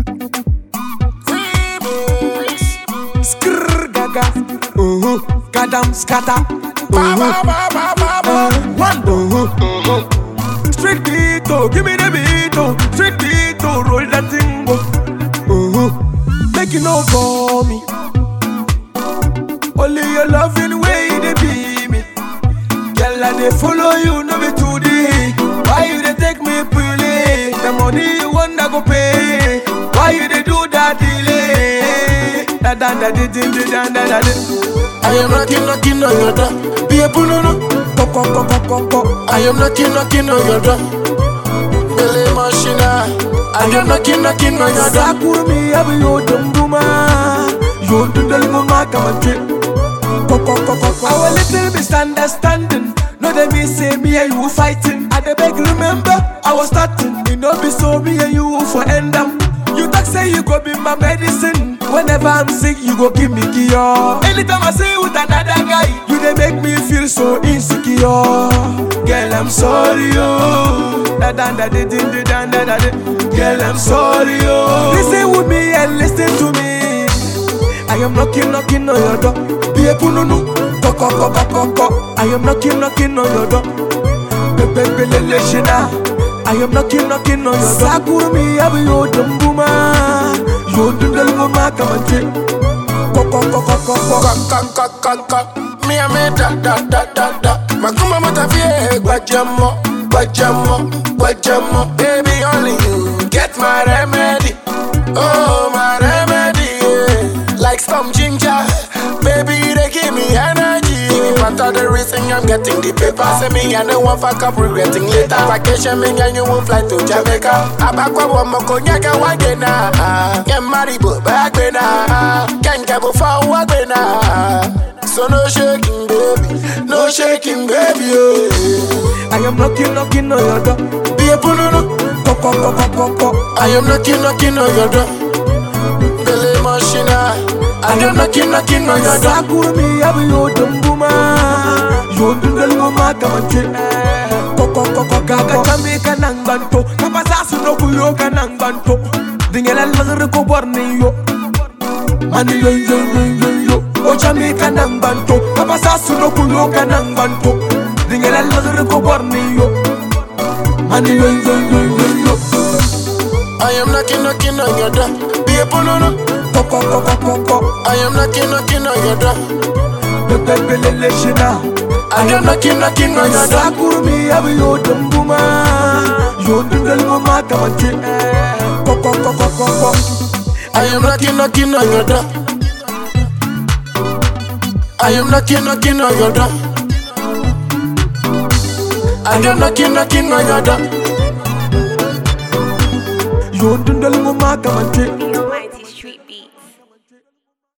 Remix. Skrrr gaga. Uh-huh. Gadam scatter. Ba ba ba ba ba ba. One uh-huh. Straight beat, oh, give me the beat, oh. Straight beat, oh, roll that thing, oh. Uh-huh. Make you know for me. Only your loving way they be me. Girl, I they follow you, no be to the Why you they take me pulling? The money you want, I go pay. Why you they do that delay? Da da da da da da da da da. I am knocking, knocking on your door. Be a punono. Ko ko ko ko ko ko. I am knocking, knocking on your door. Billy Machina. I am knocking, knocking on your door. Sakurumi abu yo dumbuma Yo dundal mama kamante Ko ko ko ko ko Our little misunderstanding No they me say me and you fighting I dey beg remember I was starting You know be so me and you for end up You talk say you go be my medicine Whenever I'm sick you go give me cure Anytime I see you with another guy You dey make me feel so insecure Girl I'm sorry oh Da da da da da da da da da Girl I'm sorry oh Listen with me and listen to me I am knocking, knocking on your door. Be a pununu, ko ko ko ko ko ko. I am knocking, knocking on your door. Pepe pele leshina. I am knocking, knocking on your door. Sakuru mi abu yo dumbuma, yo dundal mama kamante. Ko ko ko ko ko ko. Ka ka ka ka ka. Me a me da da da da da. Makuma matafie gbajamo, gbajamo, gbajamo. Baby only you get my remedy. Oh my remedy. Yeah. Like some ginger, baby they give me energy. Give me part of the reason I'm getting the paper. Say me I don't want fuck up regretting later. Vacation me and you won't fly to Jamaica. Abakwa wa moko nyaka wagena. Get married but back when Can't get before wagena. So no shaking baby, no shaking baby. Oh. I am knocking, knocking on your door. Be a pununu. Ko ko ko ko ko ko. I am knocking, knocking on your door. Billy Machina. I am knocking, knocking on your door. Sakuru mi abu yo dumbuma, yo dundal mama kamante. Ko ko ko ko gaga chami kanang banto. Kapasa suno kuyo kanang banto. Dingela lagre ko borni yo. Mani yo yo yo yo yo. O chami kanang banto. Kapasa suno kuyo kanang banto. Dingela lagre ko borni yo. Mani yo yo yo yo yo. I am knocking, knocking on your door. Be a pununu. Ko ko ko ko ko ko. I am knocking, knocking on your door. Pepe pele leshina. I am knocking, knocking on your door. Sakuru mi abu yo dumbuma Yo dundal mama kamante Ko ko ko ko ko ko I am knocking, knocking on your door. I am knocking, knocking on your door. I am knocking, knocking on your door. Yo dundal mama kamante